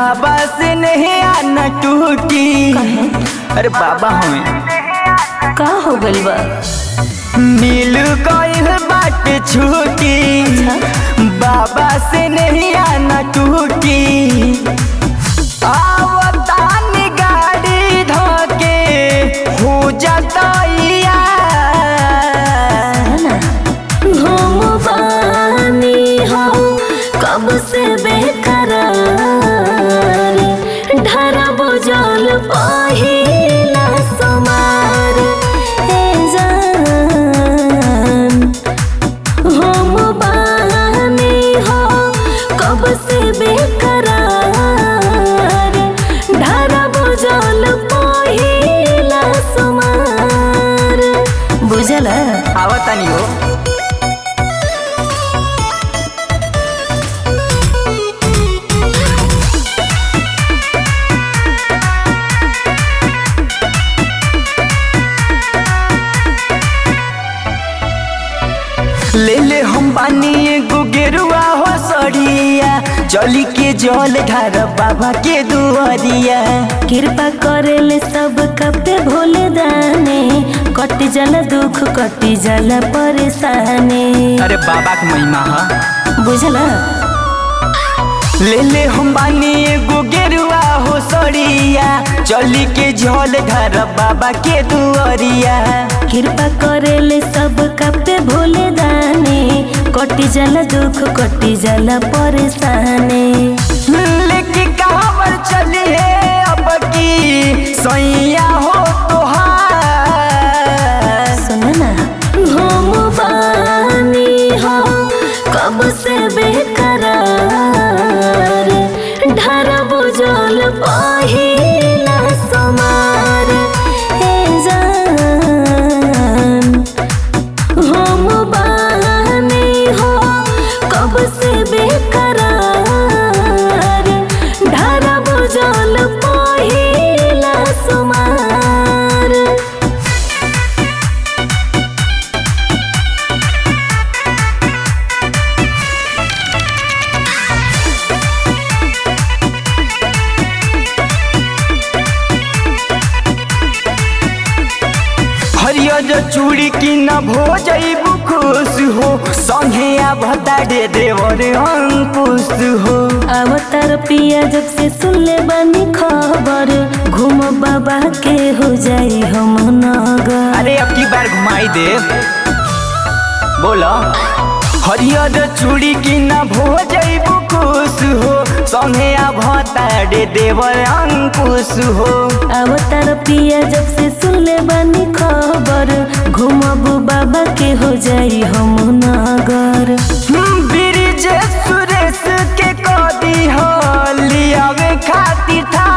बाबा से नहीं आना टूटी अरे बाबा हमें का हो गइल बा मिल गइल बाटे छूटी बाबा से नहीं आना टूटी आवतानी गाड़ी धके हो जाता घूम बानी हो कब से बेकरार ढरब जल पहिला समार हे जान हम बानी हो कब से बेकरार ढरब जल पहिला समार बुझला आवतानी हो ले ले हम बानी एगो गेरुआ हो सड़िया चली के जल ढार बाबा के दुआरिया कृपा करेले सब कपे भोले दाने कट जल दुख कटी जल परेशानी अरे बाबा के महिमा है बुझला ले ले हम बानी एगो गेरुआ हो सड़िया चली के जल ढार बाबा के दुआरिया कृपा करेले सब कपे भोले दाने कटी जल दुख कटी जल परेशानी लेके कावर चली है अब की सैया हो तोहार सुन ना हम बानी हो कब से बेकरार ढरब जल पहिला समार हे जान हम बानी हो कब से बेकरार ढरब जल पहिला समार हरियर चूड़ी की न भो जैबू खुश हो संगे भता दे देवर अंकुश हो अवतार पिया जब से सुन ले बानी खबर घूम बाबा के हो जाई हम नगर अरे अब की बार घुमाई दे बोला हरियर चूड़ी की न भो जैबू खुश हो संगे भता दे देवर अंकुश हो अवतार पिया जब से सुन ले बानी खबर घूमब बाबा के हो जाई हम नगर ब्रिज सुरेश के कदी हो लियावे खातिर था